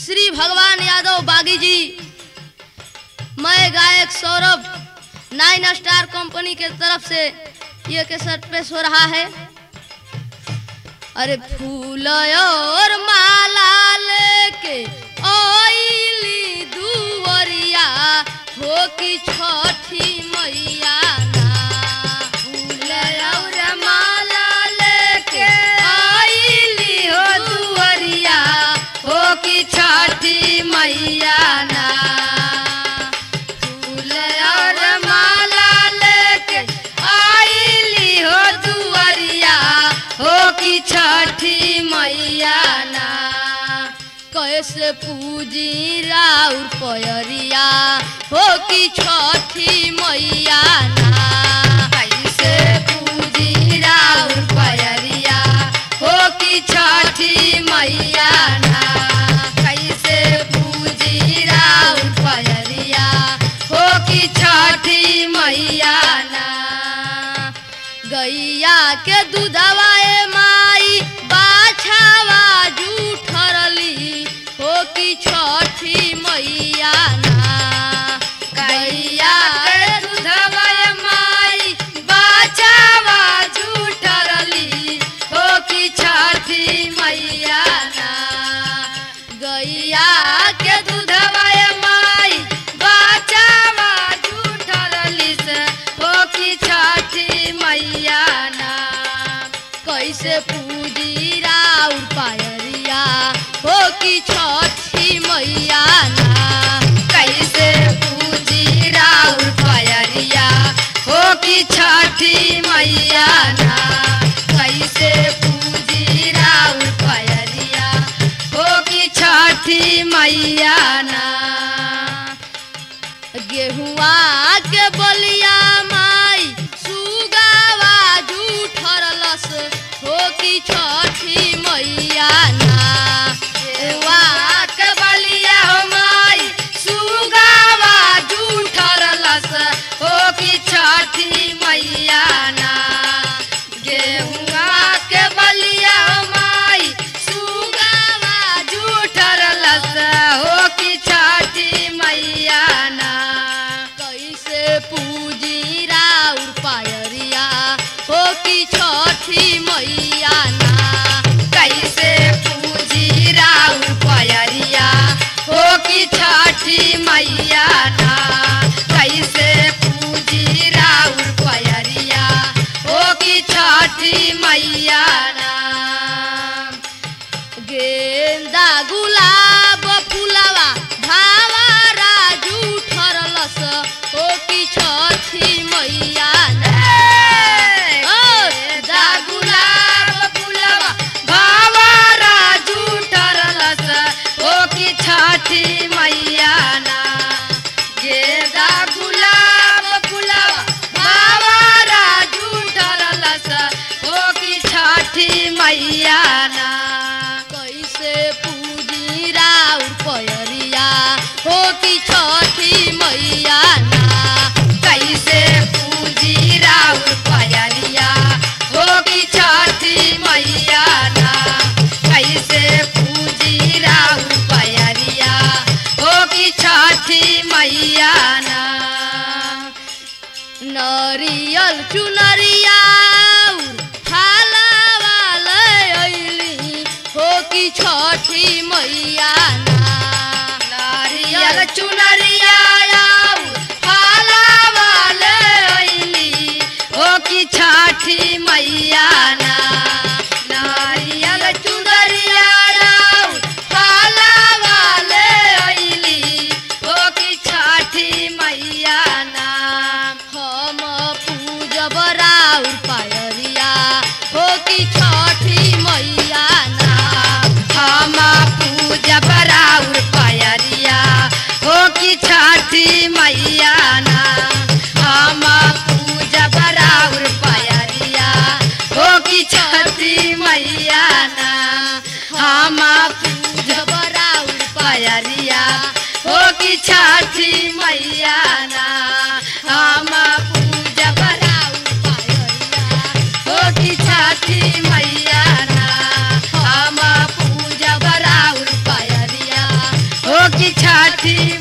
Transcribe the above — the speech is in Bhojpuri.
श्री भगवान यादव बागी जी मैं गायक सौरभ नाइन स्टार कंपनी के तरफ से ये केसट पेश हो रहा है अरे फूल और माला लेके ओइली दुवरिया हो कि छठी मैया ना फूल और माला लेके ओइली हो दुवरिया हो कि छठी मैया ना फूल और माला लेके आइली हो दुवरिया हो कि छठी मैया ना कैसे पूजी राउर पयरिया हो कि छठी मैया ना कैसे पूजी राउर पयरिया हो कि छठी मैया ना कैसे पूजी राउर पयरिया हो कि छठी मैया ना गैया के दूधवा ए माई बाछावा जूठरली हो कि छठी मैया ना गैया के दूधवा ए माई बाछावा जूठरली हो कि छठी मैया ना गैया के दूधवा ए माई बाछावा जूठरली से हो कि छठी मैया ना कैसे पूजी राउर पायरिया हो कि छठी मैया ना कैसे पूजी राउर पायरिया हो कि छठी मैया ना कैसे पूजी राउर पायरिया हो कि छठी मैया ना गेहुआ के बलिया माई सुगावा जूठरलस हो कि छठी मैया ना गेहुआ के बलिया हो माई सुगावा जूठरलस हो कि छठी मैया ना गेहुआ के बलिया हो माई सुगावा जूठरलस हो कि छठी मैया ना कैसे पूजी राउर पायरिया हो कि छठी मैया ना कैसे पूजी राउर पायरिया हो कि छठी मैया ना कैसे पूजी राउर पायरिया हो कि छठी मैया ना गेंदा गुलाब फुलावा भावारा जूठरलस हो कि छठी मैया ना ओ, गेंदा गुलाब फुलावा भावारा जूठरलस हो कि छठी मैया ना गेंदा गुलाब फुलावा भावारा जूठरलस हो कि छठी मैया ना कैसे पूजी राउर पयरिया हो कि छठी मैया ना कैसे पूजी राउर पयरिया हो कि छठी मैया ना कैसे पूजी राउर पयरिया हो कि छठी मैया ना नरियल चुनरिया हो कि छठी मैया ना नारियल चुनरिया हो कि छठी मैया ना नारियल चुनरिया हो कि छठी मैया ना हम पूजब राउर पायरिया हो कि छठी मैया ना हम पूजब राउर पायरिया हो कि छठी मैया ना हम पूजब राउर पायरिया हो कि छठी मैया ना हम पूजब राउर पायरिया हो कि छठी मैया ना हम पूजब राउर पायरिया हो कि छठी मैया ना हम पूजब राउर पायरिया छठी